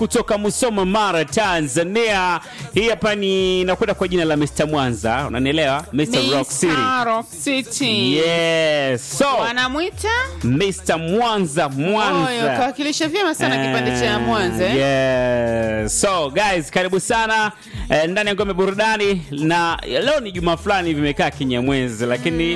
kutoka Musoma, Mara, Tanzania. Hii hapa ni nakwenda kwa jina la Mr. Mwanza, unanielewa? Mr. Rock City. Mr. Rock City. Yes. So, Wanamwita Mr. Mwanza, Oyo, Mwanza. kawakilisha vyema sana kipande cha Mwanza. eh? Yes. So guys, karibu sana eh, ndani ya ngome burudani, na leo ni juma fulani vimekaa kinyamwezi, lakini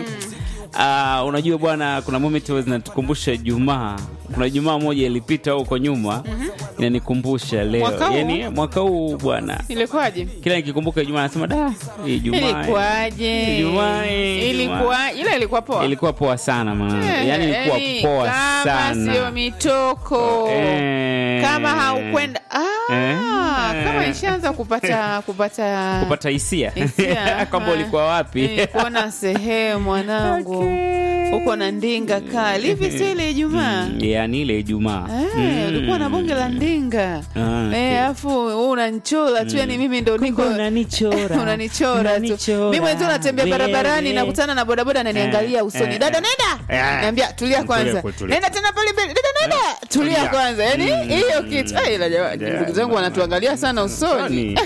ah, unajua bwana, kuna moment huwa zinatukumbusha Jumaa. Kuna Jumaa moja ilipita huko nyuma inanikumbusha leo, Mwaka huu? yani mwaka huu bwana, Ilikuwaje? kila nikikumbuka Ijumaa nasema da, hii Jumaa Ilikuwaje? Ijumaa, eh, Ilikuwa ile ilikuwa poa. ilikuwa poa sana maana, Eh, yani ilikuwa yani, poa kama sana sio mitoko Eh. kama haukwenda ah, Eh. kama ishaanza kupata kupata kupata hisia hisia, kwamba ah. ulikuwa wapi Eh, kuona sehemu mwanangu uko na ndinga kali hivi, si ile Ijumaa Mm, yani ile Ijumaa Eh, ulikuwa na bonge la ndinga Ah, okay. Eh, alafu wewe unanichora tu yani mimi ndo niko unanichora. unanichora tu Unanichora. mimi mwenyewe natembea Wewe. barabarani nakutana na bodaboda ananiangalia Eh, usoni eh, dada eh. nenda Eh. naambia tulia kwanza Tulia, tulia. nenda tena pale mbele dada nenda tulia Tulia. kwanza yani hiyo kitu Eh, ila jamani, Yeah, ndugu zangu man. wanatuangalia sana usoni Usoni.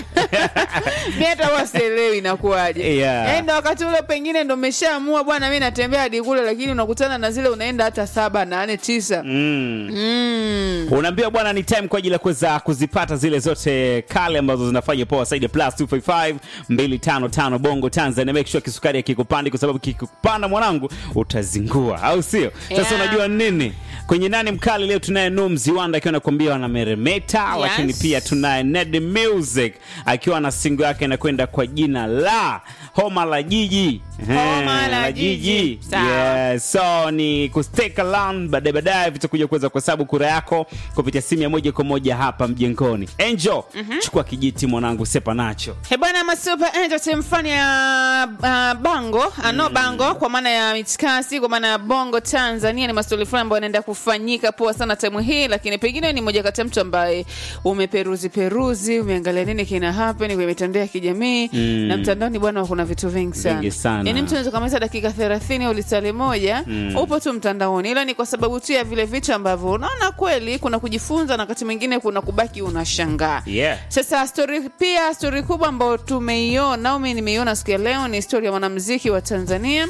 mi hata huwa sielewi inakuwaje Yeah. Eh, ndo wakati ule pengine ndo meshaamua bwana mi natembea hadi kule lakini unakutana na zile unaenda hata saba nane tisa Mm. mm. unaambiwa bwana ni time kwa ajili ya kuweza kuzipata zile zote kale ambazo zinafanya poa zaidi ya plus 255 255 bongo tanzania make sure kisukari akikupandi kwa sababu kikupanda mwanangu utazingua au sio sasa Yeah. unajua nini kwenye nani mkali leo tunaye nu mziwanda akiwa anakuambia wanameremeta Yes. lakini pia tunaye ned music akiwa na singo yake inakwenda kwa jina la homa la jiji Homa Eh, la Jiji. Sawa. Yes. so ni kustake around baadaye baadaye vitakuja kuweza kuhesabu kura yako kupitia simu ya moja kwa moja hapa mjengoni angel chukua kijiti mwanangu sepa nacho He bwana masupa entertainment fani ya uh, bango uh, no bango kwa maana ya mitikasi kwa maana ya bongo Tanzania ni maswali fulani ambayo yanaenda kufanyika poa sana time hii, lakini pengine ni moja kati ya mtu ambaye umeperuzi peruzi, umeangalia nini kina happen kwenye mitandao ya kijamii Mm. na mtandaoni bwana, kuna vitu vingi sana, Vingi sana. yani mtu anaweza kamaliza dakika 30 au lisali moja upo tu mtandaoni, ila ni kwa sababu tu ya vile vitu ambavyo unaona kweli kuna kujifunza na wakati mwingine kuna kubaki unashangaa yeah. sasa story pia story kubwa ambayo tumeiona au mimi nimeiona siku ya leo ni story ya mwanamuziki wa Tanzania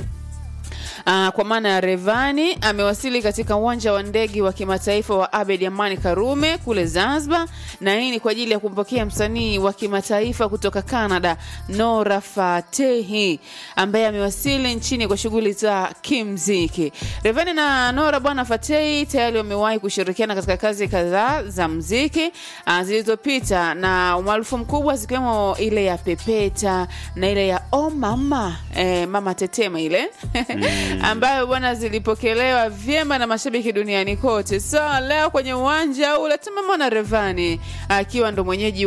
Uh, kwa maana ya Revani amewasili katika uwanja wa ndege wa kimataifa wa Abed Amani Karume kule Zanzibar, na hii ni kwa ajili ya kumpokea msanii wa kimataifa kutoka Canada Nora Fatehi ambaye amewasili nchini kwa shughuli za kimziki. Revani na Nora bwana Fatehi tayari wamewahi kushirikiana katika kazi kadhaa za mziki uh, zilizopita na umaarufu mkubwa zikiwemo ile ya Pepeta na ile ya Oh Mama eh, Mama Tetema ile ambayo bwana zilipokelewa vyema na mashabiki duniani kote. So leo kwenye uwanja ule tumemwona Revani akiwa ndo mwenyeji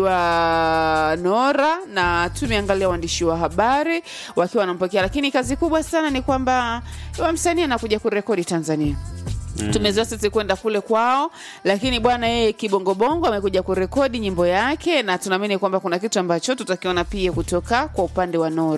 wa Nora na tumeangalia waandishi wa habari wakiwa wanampokea, lakini kazi kubwa sana ni kwamba wa msanii anakuja kurekodi Tanzania tumezoea sisi kwenda kule kwao, lakini bwana yeye kibongobongo amekuja kurekodi nyimbo yake, na tunaamini kwamba kuna kitu ambacho tutakiona pia kutoka kwa upande wa Nora.